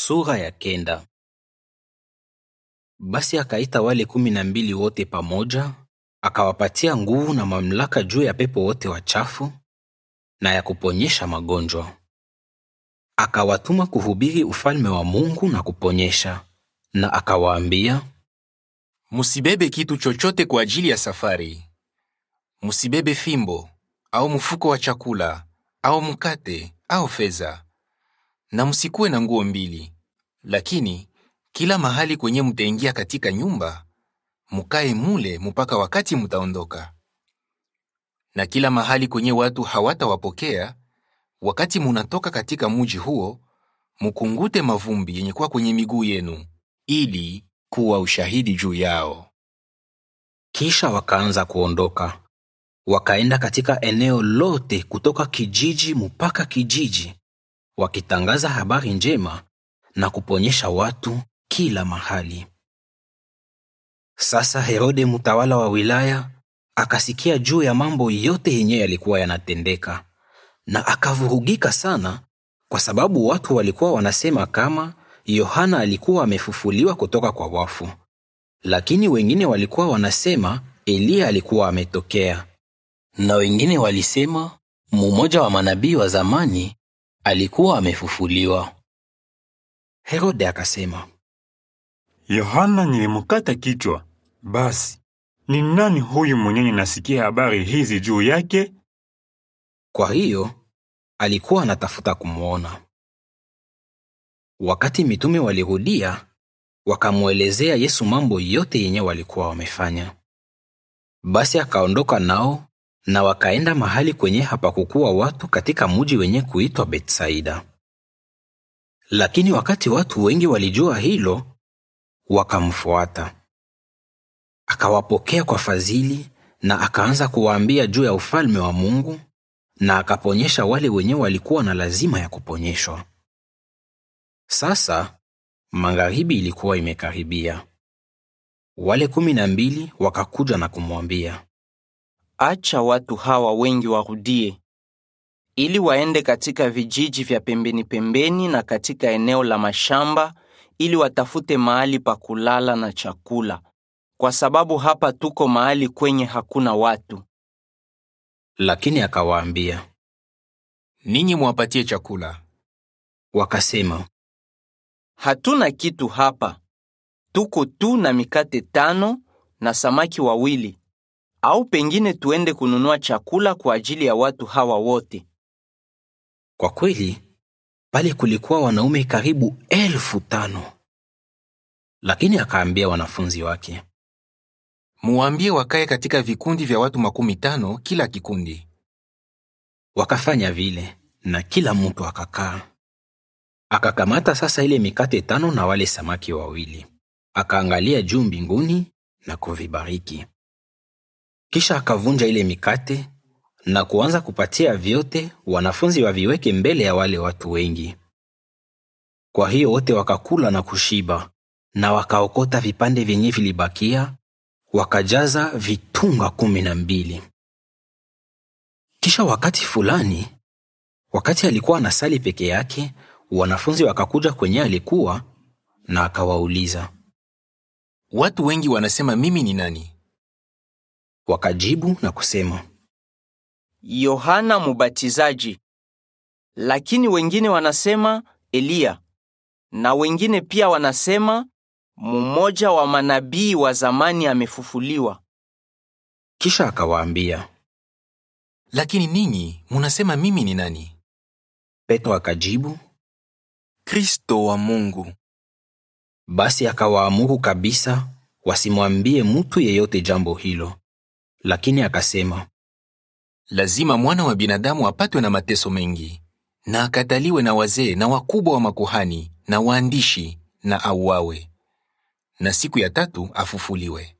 Sura ya kenda. Basi akaita wale kumi na mbili wote pamoja, akawapatia nguvu na mamlaka juu ya pepo wote wachafu na ya kuponyesha magonjwa. Akawatuma kuhubiri ufalme wa Mungu na kuponyesha, na akawaambia, Musibebe kitu chochote kwa ajili ya safari. Musibebe fimbo au mfuko wa chakula au mkate au fedha, na msikuwe na nguo mbili. Lakini kila mahali kwenye mtaingia katika nyumba, mukae mule mpaka wakati mutaondoka. Na kila mahali kwenye watu hawatawapokea, wakati munatoka katika muji huo, mukungute mavumbi yenye kuwa kwenye miguu yenu, ili kuwa ushahidi juu yao. Kisha wakaanza kuondoka, wakaenda katika eneo lote kutoka kijiji mpaka kijiji, wakitangaza habari njema na kuponyesha watu kila mahali. Sasa Herode mtawala wa wilaya akasikia juu ya mambo yote yenye yalikuwa yanatendeka, na akavurugika sana, kwa sababu watu walikuwa wanasema kama Yohana alikuwa amefufuliwa kutoka kwa wafu, lakini wengine walikuwa wanasema Eliya alikuwa ametokea, na wengine walisema mmoja wa manabii wa zamani alikuwa amefufuliwa. Herode akasema, Yohana nilimkata kichwa. Basi ni nani huyu mwenye nasikia habari hizi juu yake? Kwa hiyo alikuwa anatafuta kumwona. Wakati mitume walirudia, wakamwelezea Yesu mambo yote yenye walikuwa wamefanya. Basi akaondoka nao na wakaenda mahali kwenye hapakukuwa watu katika muji wenye kuitwa Betsaida. Lakini wakati watu wengi walijua hilo, wakamfuata. Akawapokea kwa fadhili na akaanza kuwaambia juu ya ufalme wa Mungu na akaponyesha wale wenye walikuwa na lazima ya kuponyeshwa. Sasa magharibi ilikuwa imekaribia. Wale kumi na mbili wakakuja na kumwambia, Acha watu hawa wengi warudie, ili waende katika vijiji vya pembeni pembeni na katika eneo la mashamba, ili watafute mahali pa kulala na chakula, kwa sababu hapa tuko mahali kwenye hakuna watu. lakini akawaambia. Ninyi mwapatie chakula. Wakasema, Hatuna kitu hapa, tuko tu na mikate tano na samaki wawili, au pengine tuende kununua chakula kwa ajili ya watu hawa wote. kwa kweli pale kulikuwa wanaume karibu elfu tano. Lakini akaambia wanafunzi wake, Muwaambie wakae katika vikundi vya watu makumi tano kila kikundi. wakafanya vile, na kila mtu akakaa. Akakamata sasa ile mikate tano na wale samaki wawili, akaangalia juu mbinguni na kuvibariki. Kisha akavunja ile mikate na kuanza kupatia vyote wanafunzi waviweke mbele ya wale watu wengi. Kwa hiyo wote wakakula na kushiba, na wakaokota vipande vyenye vilibakia, wakajaza vitunga kumi na mbili. Kisha wakati fulani, wakati alikuwa anasali peke yake, wanafunzi wakakuja kwenye alikuwa na akawauliza. Watu wengi wanasema mimi ni nani? Wakajibu na kusema, Yohana Mubatizaji, lakini wengine wanasema Eliya, na wengine pia wanasema mmoja wa manabii wa zamani amefufuliwa. kisha akawaambia. Lakini ninyi munasema mimi ni nani? Petro akajibu, Kristo wa Mungu. basi akawaamuru kabisa wasimwambie mtu yeyote jambo hilo. Lakini akasema, Lazima mwana wa binadamu apatwe na mateso mengi, na akataliwe na wazee na wakubwa wa makuhani na waandishi, na auawe, na siku ya tatu afufuliwe.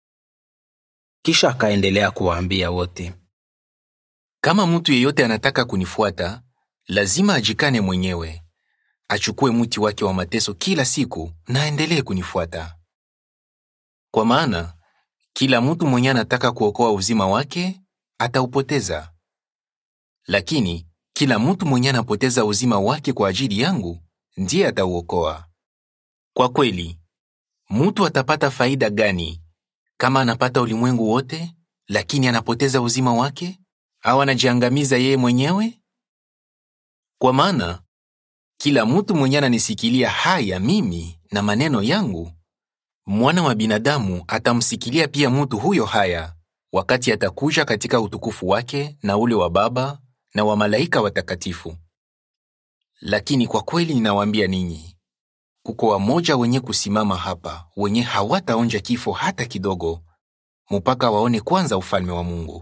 kisha akaendelea kuwaambia wote, Kama mtu yeyote anataka kunifuata, lazima ajikane mwenyewe, achukue mti wake wa mateso kila siku na aendelee kunifuata. Kwa maana kila mtu mwenye anataka kuokoa uzima wake ataupoteza, lakini kila mtu mwenye anapoteza uzima wake kwa ajili yangu ndiye atauokoa. Kwa kweli, mutu atapata faida gani kama anapata ulimwengu wote, lakini anapoteza uzima wake, au anajiangamiza yeye mwenyewe? Kwa maana kila mutu mwenye ananisikilia haya mimi na maneno yangu, mwana wa binadamu atamsikilia pia mutu huyo haya, wakati atakuja katika utukufu wake na ule wa Baba na wa malaika watakatifu. Lakini kwa kweli ninawaambia ninyi, kuko wamoja wenye kusimama hapa wenye hawataonja kifo hata kidogo, mupaka waone kwanza ufalme wa Mungu.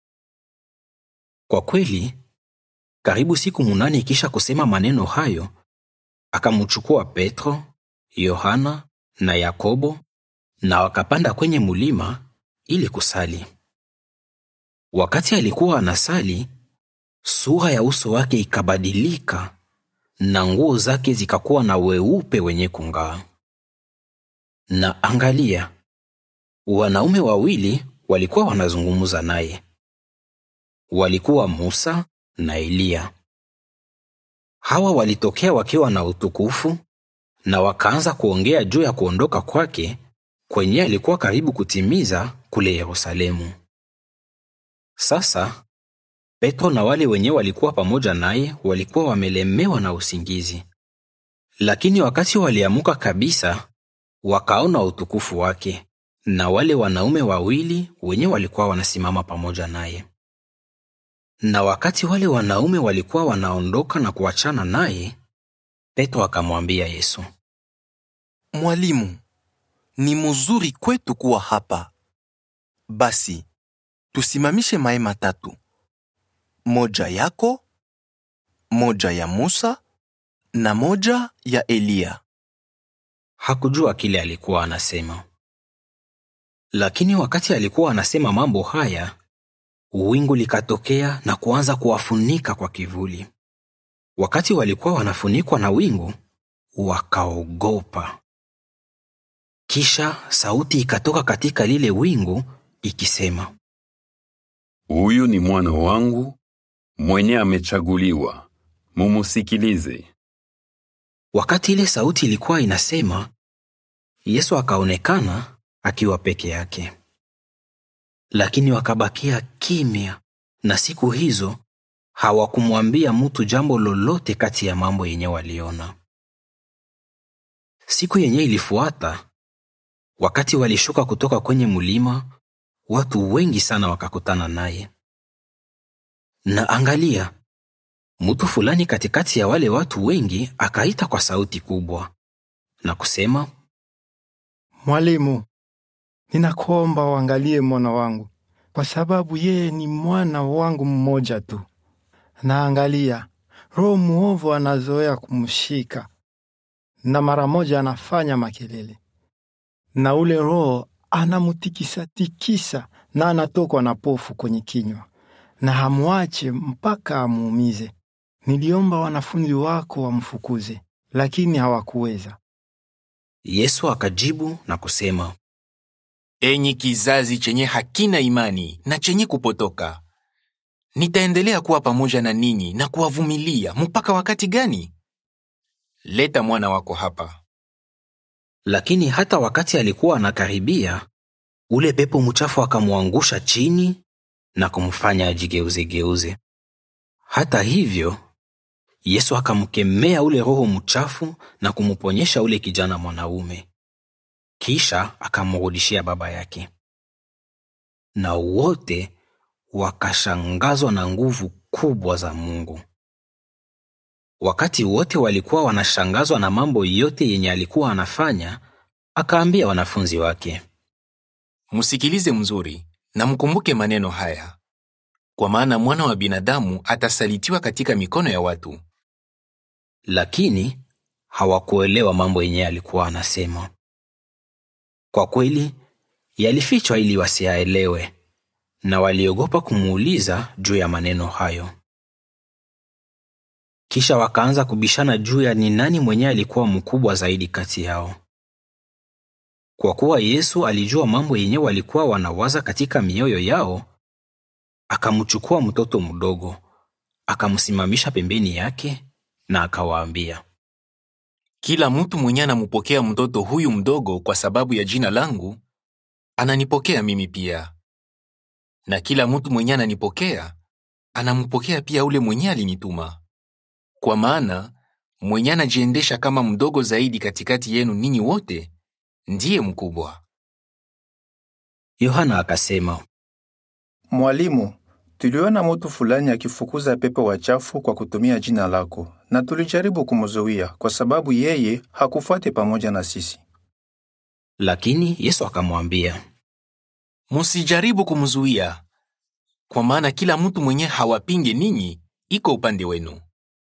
Kwa kweli, karibu siku munane kisha kusema maneno hayo, akamchukua Petro, Yohana na Yakobo na wakapanda kwenye mulima ili kusali. Wakati alikuwa anasali, sura ya uso wake ikabadilika na nguo zake zikakuwa na weupe wenye kung'aa. Na angalia, wanaume wawili walikuwa wanazungumza naye. Walikuwa Musa na Eliya. Hawa walitokea wakiwa na utukufu na wakaanza kuongea juu ya kuondoka kwake kwenye alikuwa karibu kutimiza kule Yerusalemu. Sasa Petro na wale wenye walikuwa pamoja naye walikuwa wamelemewa na usingizi, lakini wakati waliamuka kabisa, wakaona utukufu wake na wale wanaume wawili wenye walikuwa wanasimama pamoja naye. Na wakati wale wanaume walikuwa wanaondoka na kuachana naye, Petro akamwambia Yesu, Mwalimu, ni muzuri kwetu kuwa hapa. Basi tusimamishe mahema tatu, moja yako, moja ya Musa na moja ya Eliya. hakujua kile alikuwa anasema. Lakini wakati alikuwa anasema mambo haya, wingu likatokea na kuanza kuwafunika kwa kivuli. Wakati walikuwa wanafunikwa na wingu, wakaogopa. Kisha sauti ikatoka katika lile wingu ikisema, Huyu ni mwana wangu mwenye amechaguliwa, mumusikilize. Wakati ile sauti ilikuwa inasema, Yesu akaonekana akiwa peke yake. Lakini wakabakia kimya, na siku hizo hawakumwambia mtu jambo lolote kati ya mambo yenye waliona. Siku yenye ilifuata, wakati walishuka kutoka kwenye mulima, watu wengi sana wakakutana naye. Na angalia, mtu fulani katikati ya wale watu wengi akaita kwa sauti kubwa na kusema, Mwalimu, ninakuomba uangalie mwana wangu, kwa sababu yeye ni mwana wangu mmoja tu. Na angalia, roho muovu anazoea kumshika, na mara moja anafanya makelele, na ule roho anamutikisa-tikisa, na anatokwa na pofu kwenye kinywa, na hamwache mpaka amuumize. Niliomba wanafunzi wako wamfukuze, lakini hawakuweza. Yesu akajibu na kusema, Enyi kizazi chenye hakina imani na chenye kupotoka, nitaendelea kuwa pamoja na ninyi na kuwavumilia mpaka wakati gani? Leta mwana wako hapa. lakini hata wakati alikuwa anakaribia, ule pepo mchafu akamwangusha chini na kumfanya ajigeuzegeuze. Hata hivyo, Yesu akamkemea ule roho mchafu na kumuponyesha ule kijana mwanaume, kisha akamrudishia baba yake. Na wote wakashangazwa na nguvu kubwa za Mungu. Wakati wote walikuwa wanashangazwa na mambo yote yenye alikuwa anafanya, akaambia wanafunzi wake, Msikilize mzuri na mkumbuke maneno haya, kwa maana mwana wa binadamu atasalitiwa katika mikono ya watu. lakini hawakuelewa mambo yenye alikuwa anasema. Kwa kweli yalifichwa ili wasiyaelewe, na waliogopa kumuuliza juu ya maneno hayo. Kisha wakaanza kubishana juu ya ni nani mwenye alikuwa mkubwa zaidi kati yao. Kwa kuwa Yesu alijua mambo yenye walikuwa wanawaza katika mioyo yao, akamchukua mtoto mdogo, akamsimamisha pembeni yake na akawaambia, Kila mtu mwenye anamupokea mtoto huyu mdogo kwa sababu ya jina langu, ananipokea mimi pia. Na kila mtu mwenye ananipokea, anampokea pia ule mwenye alinituma. Kwa maana mwenye anajiendesha kama mdogo zaidi katikati yenu ninyi wote, ndiye mkubwa. Yohana akasema, Mwalimu, tuliona mtu fulani akifukuza pepo wachafu kwa kutumia jina lako, na tulijaribu kumzuia kwa sababu yeye hakufuate pamoja na sisi. lakini Yesu akamwambia, Musijaribu kumzuia, kwa maana kila mtu mwenye hawapinge ninyi iko upande wenu.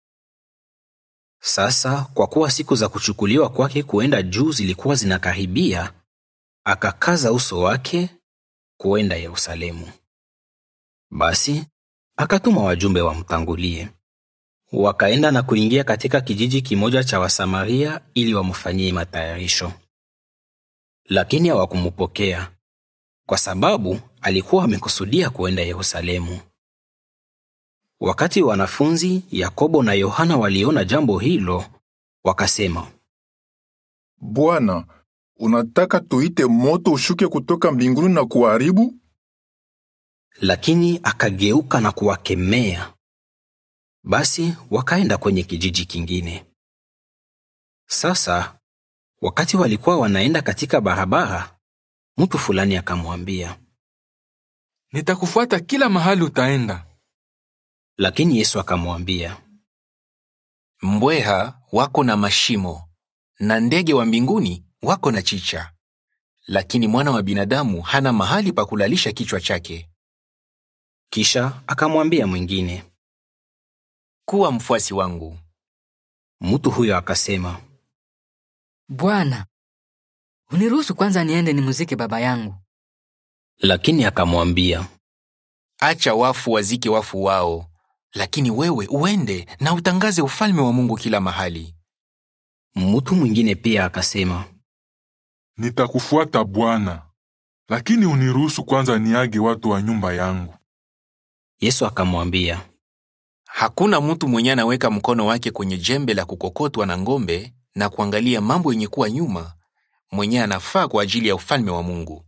Sasa kwa kuwa siku za kuchukuliwa kwake kuenda juu zilikuwa zinakaribia, akakaza uso wake kuenda Yerusalemu. Basi akatuma wajumbe wamtangulie. Wakaenda na kuingia katika kijiji kimoja cha Wasamaria ili wamfanyie matayarisho. Lakini hawakumpokea kwa sababu alikuwa amekusudia kuenda Yerusalemu. Wakati wanafunzi Yakobo na Yohana waliona jambo hilo, wakasema, Bwana, unataka tuite moto ushuke kutoka mbinguni na kuharibu? lakini akageuka na kuwakemea. Basi wakaenda kwenye kijiji kingine. Sasa wakati walikuwa wanaenda katika barabara, mtu fulani akamwambia, Nitakufuata kila mahali utaenda. lakini Yesu akamwambia, Mbweha wako na mashimo na ndege wa mbinguni wako na chicha, lakini mwana wa binadamu hana mahali pa kulalisha kichwa chake. kisha akamwambia mwingine. Kuwa mfuasi wangu. Mtu huyo akasema, Bwana, uniruhusu kwanza niende nimuzike baba yangu. lakini akamwambia, Acha wafu wazike wafu wao, lakini wewe uende na utangaze ufalme wa Mungu kila mahali. mtu mwingine pia akasema, Nitakufuata Bwana, lakini uniruhusu kwanza niage watu wa nyumba yangu. Yesu akamwambia, Hakuna mtu mwenye anaweka mkono wake kwenye jembe la kukokotwa na ng'ombe na kuangalia mambo yenye kuwa nyuma, mwenye anafaa kwa ajili ya ufalme wa Mungu.